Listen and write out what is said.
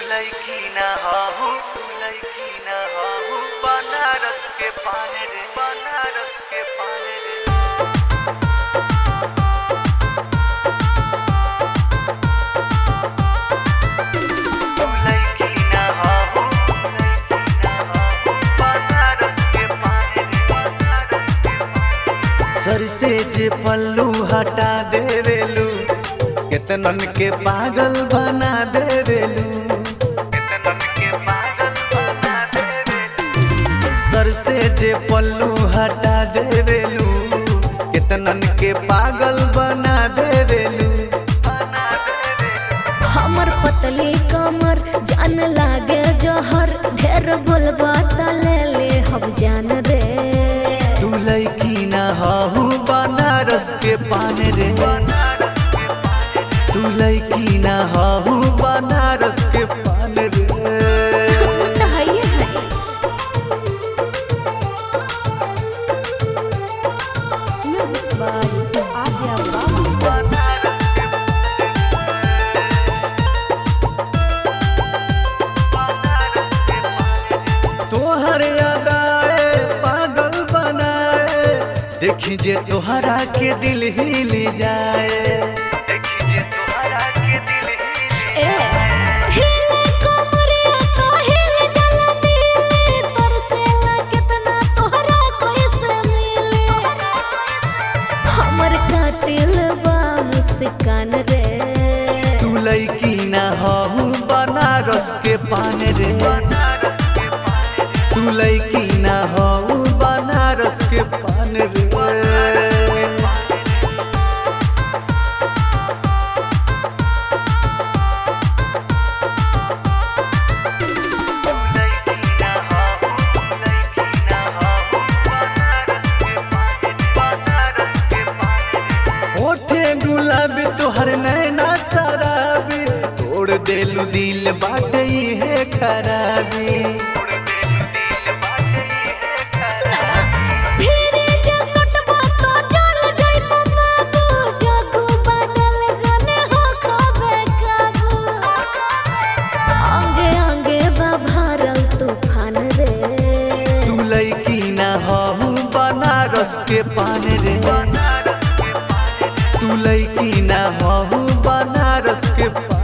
लैकी ना हहु लैकी ना हहु बनारस के पान रे बनारस के पान रे लैकी ना हहु लैकी ना हहु बनारस के पान रे बनारस के पान सर से जे पल्लू हटा देवेलू केतनन के पागल बना देवेलू केतनन के पागल बना देवे सर से जे पल्लू हटा देवेलू केतनन के पागल बना देवेलू बना देवे हमर पतली कमर जान लागे जहर ढेर बोलबा त ले ले हम जान रे तू लैकी ना हहू बनारस के पान रे तू लैकी ना हहू बनारस के पान रे हम त हइए है Music by Adya Baba. तोहर अदाए पागल बनाए देखी जे तोहरा के दिल हिल जाए देखिए तुम्हारा के दिल ही ए हिले कमरिया तो हिले जला दिले तरसेला कितना तोहरा कैसे मिले हमर कातिल बा मुस्कान रे तू लैकी ना हहू बनारस के पान रे तू लैकी ना हहू बनारस के पान रे ओठे गुलाबी तोहर नैना शराबी तोड़ देलू दिल बाटे है खराबी फिरे जे सटबा तो चल जाइबो बाबू जगू बदल जने हो खबे काबू अंगे अंगे बा भरल तूफान रे तू लैकी ना हहू बनारस के पान रे तू लैकी ना हहू बनारस के पान